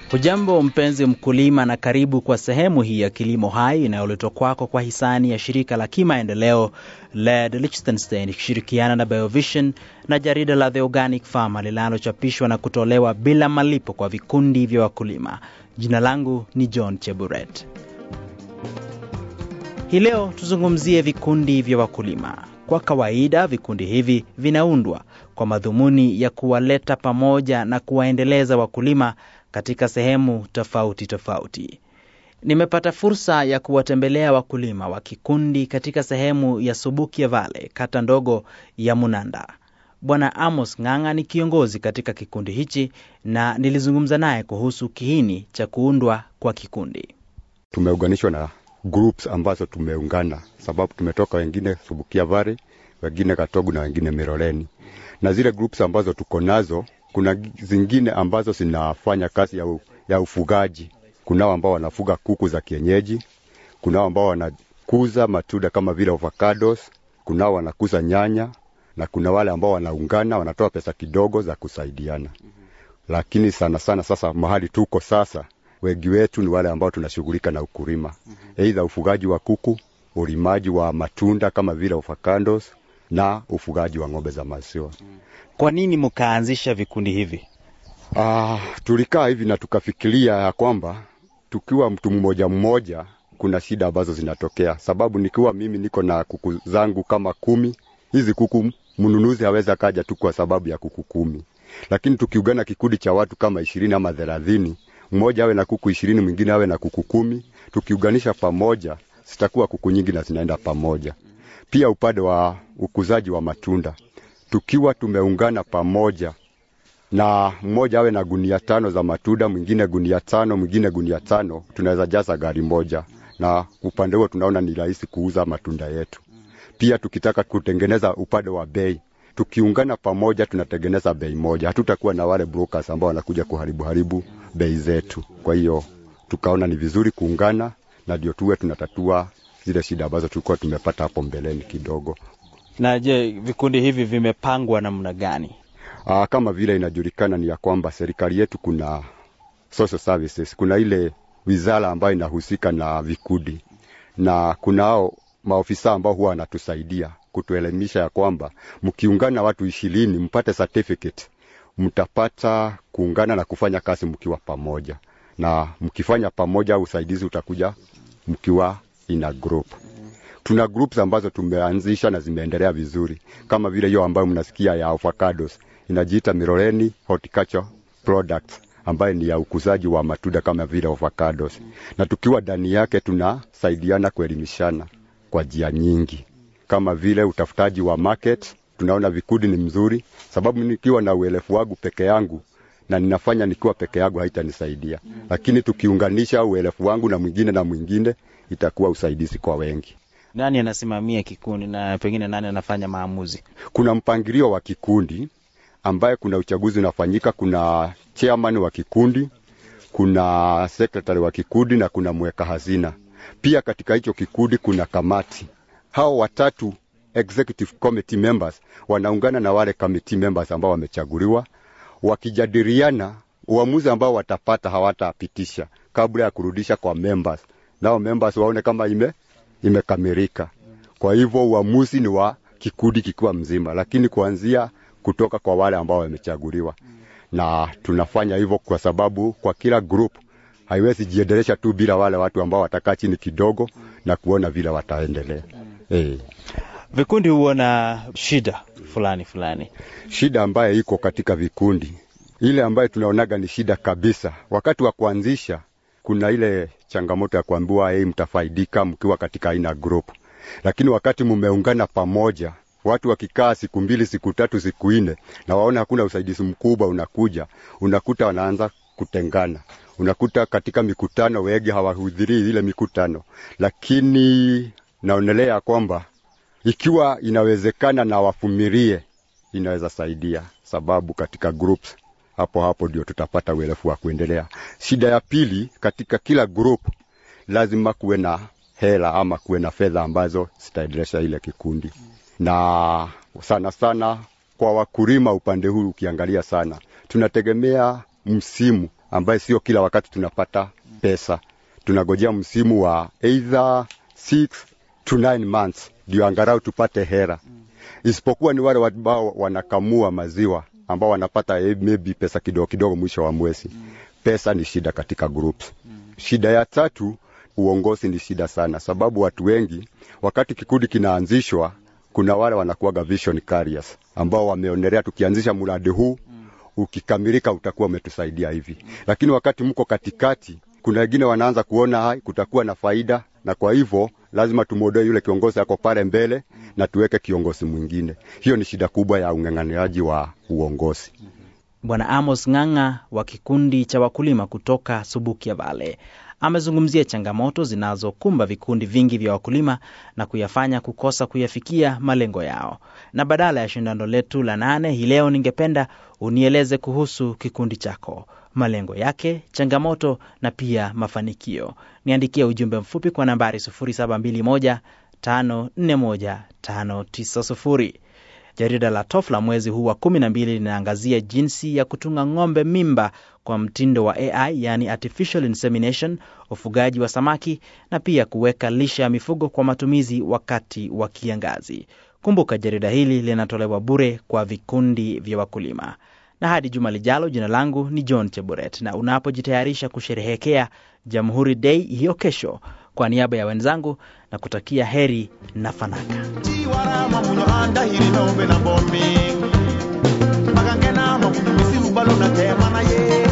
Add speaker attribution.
Speaker 1: Hujambo mpenzi mkulima, na karibu kwa sehemu hii ya Kilimo Hai inayoletwa kwako kwa hisani ya shirika la kimaendeleo LED Liechtenstein ikishirikiana na Biovision na jarida la The Organic Farmer linalochapishwa na kutolewa bila malipo kwa vikundi vya wakulima. Jina langu ni John Cheburet. Hii leo tuzungumzie vikundi vya wakulima. Kwa kawaida vikundi hivi vinaundwa kwa madhumuni ya kuwaleta pamoja na kuwaendeleza wakulima katika sehemu tofauti tofauti. Nimepata fursa ya kuwatembelea wakulima wa kikundi katika sehemu ya Subukia Vale, kata ndogo ya Munanda. Bwana Amos Ng'ang'a ni kiongozi katika kikundi hichi na nilizungumza naye kuhusu kiini cha kuundwa kwa kikundi.
Speaker 2: Tumeunganishwa na groups ambazo tumeungana, sababu tumetoka wengine Subukia Vale, wengine Katogu na wengine Miroreni, na zile groups ambazo tuko nazo kuna zingine ambazo zinafanya kazi ya, u, ya ufugaji. Kunao ambao wanafuga kuku za kienyeji, kunao ambao wanakuza matunda kama vile avocados, kunao wanakuza nyanya na kuna wale ambao wanaungana wanatoa pesa kidogo za kusaidiana. Lakini sana sana sasa mahali tuko sasa, wengi wetu ni wale ambao tunashughulika na ukulima, aidha ufugaji wa kuku, ulimaji wa matunda kama vile avocados na ufugaji wa ng'ombe za maziwa.
Speaker 1: Kwa nini mkaanzisha vikundi hivi?
Speaker 2: Ah, tulikaa hivi na tukafikiria ya kwamba tukiwa mtu mmoja mmoja kuna shida ambazo zinatokea, sababu nikiwa mimi niko na kuku zangu kama kumi, hizi kuku mnunuzi hawezi akaja tu kwa sababu ya kuku kumi, lakini tukiungana kikundi cha watu kama ishirini ama thelathini, mmoja awe na kuku ishirini, mwingine awe na kuku kumi, tukiunganisha pamoja zitakuwa kuku nyingi na zinaenda pamoja. Pia upande wa ukuzaji wa matunda tukiwa tumeungana pamoja na mmoja awe na gunia tano za matunda, mwingine gunia tano, mwingine gunia tano, tunaweza jaza gari moja, na upande huo tunaona ni rahisi kuuza matunda yetu. Pia tukitaka kutengeneza upande wa bei, tukiungana pamoja tunatengeneza bei moja, hatutakuwa na wale brokers ambao wanakuja kuharibu haribu bei zetu. Kwa hiyo tukaona ni vizuri kuungana, na ndio tuwe tunatatua zile shida ambazo tulikuwa tumepata hapo mbeleni kidogo.
Speaker 1: Na je, vikundi hivi vimepangwa namna gani?
Speaker 2: Aa, kama vile inajulikana ni ya kwamba serikali yetu kuna social services, kuna ile wizara ambayo inahusika na vikundi na kunao maofisa ambao huwa wanatusaidia kutuelimisha ya kwamba mkiungana watu ishirini mpate certificate, mtapata kuungana na kufanya kazi mkiwa pamoja, na mkifanya pamoja usaidizi utakuja mkiwa in a group tuna groups ambazo tumeanzisha na zimeendelea vizuri, kama vile hiyo ambayo mnasikia ya avocados inajiita Miroreni Horticulture Products ambayo ni ya ukuzaji wa matunda kama vile avocados, na tukiwa ndani yake tunasaidiana kuelimishana kwa njia nyingi, kama vile utafutaji wa market. Tunaona vikundi ni mzuri, sababu nikiwa na uelefu wangu peke yangu na ninafanya nikiwa peke yangu haitanisaidia, lakini tukiunganisha uelefu wangu na mwingine na mwingine itakuwa usaidizi kwa wengi.
Speaker 1: Nani anasimamia kikundi na pengine nani anafanya maamuzi?
Speaker 2: Kuna mpangilio wa kikundi ambaye kuna uchaguzi unafanyika, kuna chairman wa kikundi, kuna secretary wa kikundi na kuna mweka hazina. Pia katika hicho kikundi kuna kamati. Hao watatu executive committee members wanaungana na wale committee members ambao wamechaguliwa, wakijadiliana uamuzi ambao watapata hawatapitisha kabla ya kurudisha kwa members, nao members waone kama ime imekamilika. Kwa hivyo uamuzi ni wa kikundi kikiwa mzima, lakini kuanzia kutoka kwa wale ambao wamechaguliwa, na tunafanya hivyo kwa sababu kwa kila group haiwezi jiendelesha tu bila wale watu ambao watakaa chini kidogo na kuona vile wataendelea. Hey.
Speaker 1: Vikundi huona shida fulani fulani.
Speaker 2: Shida ambayo iko katika vikundi, ile ambayo tunaonaga ni shida kabisa, wakati wa kuanzisha kuna ile changamoto ya kuambiwa hey, mtafaidika mkiwa katika aina group, lakini wakati mumeungana pamoja, watu wakikaa siku mbili, siku tatu, siku nne na waona hakuna usaidizi mkubwa unakuja, unakuta wanaanza kutengana. Unakuta katika mikutano wengi hawahudhurii ile mikutano, lakini naonelea kwamba ikiwa inawezekana na wafumilie, inaweza saidia, sababu katika groups hapo hapo ndio tutapata uelefu wa kuendelea. Shida ya pili, katika kila group lazima kuwe na hela ama kuwe na fedha ambazo zitaendelesha ile kikundi, na sana sana kwa wakulima upande huu ukiangalia sana, tunategemea msimu ambaye sio kila wakati tunapata pesa. Tunagojea msimu wa either 6 to 9 months ndio angalau tupate hera, isipokuwa ni wale ambao wanakamua maziwa ambao wanapata eh, maybe pesa kidogo kidogo mwisho wa mwezi. Pesa ni shida katika groups. Shida ya tatu, uongozi ni shida sana, sababu watu wengi wakati kikundi kinaanzishwa, kuna wale wanakuwaga vision carriers ambao wameonelea tukianzisha mradi huu ukikamilika utakuwa umetusaidia hivi, lakini wakati mko katikati, kuna wengine wanaanza kuona hai kutakuwa na faida, na kwa hivyo lazima tumuondoe yule kiongozi ako pale mbele na tuweke kiongozi mwingine. Hiyo ni shida kubwa ya ung'ang'aniaji wa uongozi.
Speaker 1: Bwana Amos Ng'ang'a wa kikundi cha wakulima kutoka Subukia Vale amezungumzia changamoto zinazokumba vikundi vingi vya wakulima na kuyafanya kukosa kuyafikia malengo yao. Na badala ya shindano letu la nane hii leo, ningependa unieleze kuhusu kikundi chako, malengo yake, changamoto na pia mafanikio. Niandikie ujumbe mfupi kwa nambari 0721 541 590. Jarida la TOF la mwezi huu wa kumi na mbili linaangazia jinsi ya kutunga ng'ombe mimba kwa mtindo wa AI, yani artificial insemination, ufugaji wa samaki na pia kuweka lishe ya mifugo kwa matumizi wakati wa kiangazi. Kumbuka jarida hili linatolewa bure kwa vikundi vya wakulima. Na hadi juma lijalo, jina langu ni John Cheburet, na unapojitayarisha kusherehekea Jamhuri Day hiyo kesho, kwa niaba ya wenzangu na kutakia heri na fanaka.
Speaker 3: chiwarama munyo andahiri nombe na bomi magangena mamunyo misiru balo na tema na ye